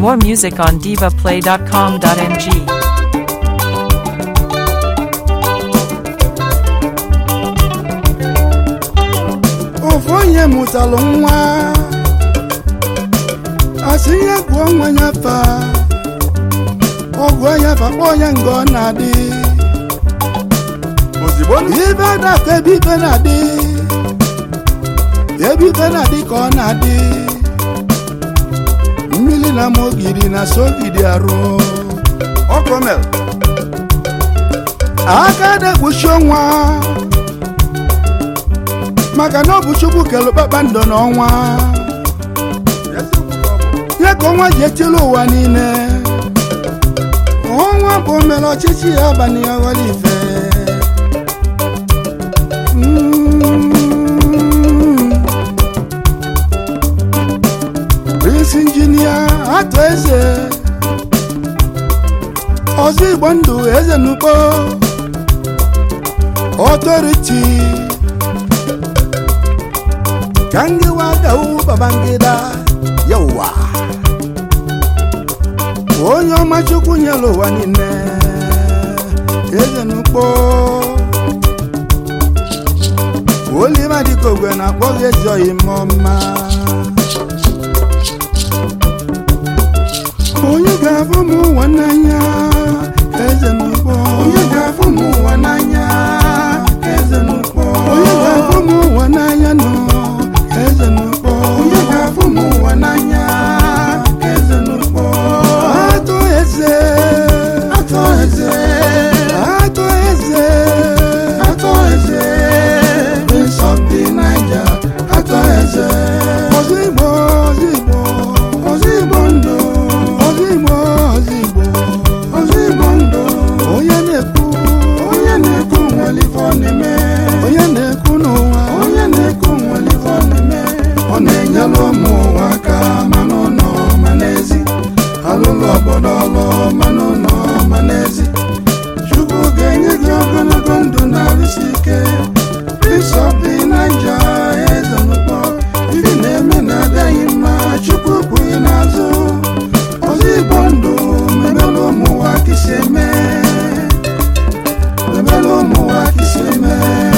More music on divaplay.com.ng. ofu onye mụtalụ nwa asị ihe gụọ nwa ya fa ọgụ ya fa kpọọ ya nga ọ na-adị ozigbo ibe dakọ ebe ibe na-adị ebe ibe na-adị ka ọ na-adị mmiri na ma ogidi na sogidi arụ ọkọmel aka na-ekpuchi ọnwa maka na ọ bụ chukwu kelu kpakpando n'ọnwa ya ka ọnwa ji etili ụwa niile ọnwa bụ mere ọchịchị ya abalị ya ghọrọ ife Mm. Prince injinia atọ eze ọzọ igbo ndụ eze n'ugbo ọtọriti ka ndị wadawu babangida yawa onye ọma chukwu nyere ụwa niile eze n'ugbo olima dịka ogwe na-akpọ gị ezi oyi ọma onye ga-afụ m ụwa n'anya eze n'ugbo onye ga-afụ m ụwa n'anya eze n'ugbo onye ga-afụ m ụwa n'anya nọ eze n'ugbo onye ga-afụ m ụwa n'anya eze n'ugbo atụ eze atụ eze atụ eze atụ eze prince of the niger atụ eze ozigbo ozigbo ozigbo ndụ ozigbo ozigbo ozigbo ndụ onye na-ekwu onye na-ekwu nwere ife ọ na-eme onye na-ekwu n'ụwa onye na-ekwu nwere ife ọ na-eme ọ na-enyere ụmụ ụwa aka ma n'ụlọ ma n'ezi alụlụ obodo ọlụ ma n'ụlọ ma n'ezi chukwu ga-enye gị ogologo ndụ na-arụsi ike Prince of the Niger eze n'ụkpọ ife na-eme na-adịghị mma chukwu kwughị n'azụ ọzọ igbo ndụ mebere ụmụ ụwa ka isi eme mebere ụmụ ụwa ka isi eme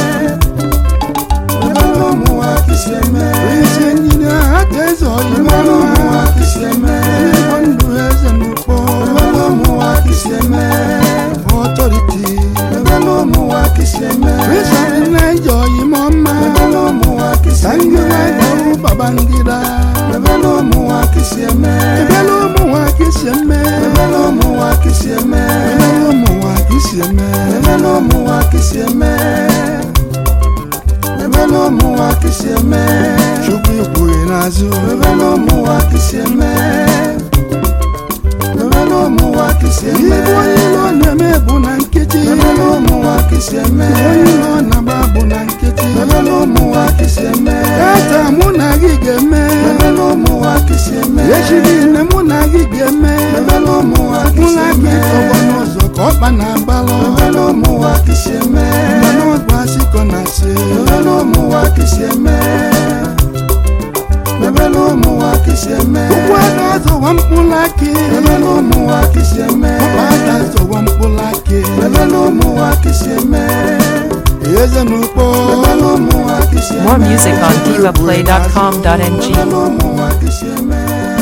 mebere ụmụ ụwa ka isi eme isi nyere aka eze ọyị mebere ụmụ ụwa ka isi eme igbo ndụ eze n'ụkpọ mebere ụmụ ụwa ka isi eme ọtọriti mebere ụmụ ụwa ka isi eme rizọrị naija ọyị ma ọma mebere ụmụ ụwa ka isi eme ndị na-agọrụ babangida mebere ụmụ ụwa ka isi eme mebere ụmụ ụwa ka isi eme mebere ụmụ ụwa ka isi eme mebere ụmụ ụwa ka isi eme mebere ụmụ ụwa ka isi eme mebere ụmụ ụwa ka isi eme chukwu ikwughị n'azụ mebere ụmụ ụwa ka isi eme mebere ụmụ ụwa ka isi eme ibu onye ilo na-eme bụ na nkịtị mebere ụmụ ụwa ka isi eme onye ilo na-agba bụ na nkịtị mebere ụmụ ụwa ka isi eme kata mụ na gị ga-eme mebere ụmụ ụwa ka isi eme echi niile mụ na gị ga-eme mebere ụmụ ụwa ka isi eme tọgbọ n'ụzọ ka ọkpa na-agbalọ mebere ụmụ ụwa ka isi eme mana ọgwụ asịkọ na asị mebere ụmụ ụwa ka isi eme mebere ụmụ ụwa ka isi eme ụkwụ aka zọwa mkpụrụ akị mebere ụmụ ụwa ka isi eme ọkpa aka zọwa mkpụrụ akị mebere ụmụ ụwa ka isi eme eze n'ukpo mebere ụmụ ụwa ka isi eme More music on divaplay.com.ng. mebere ụmụ ụwa ka isi eme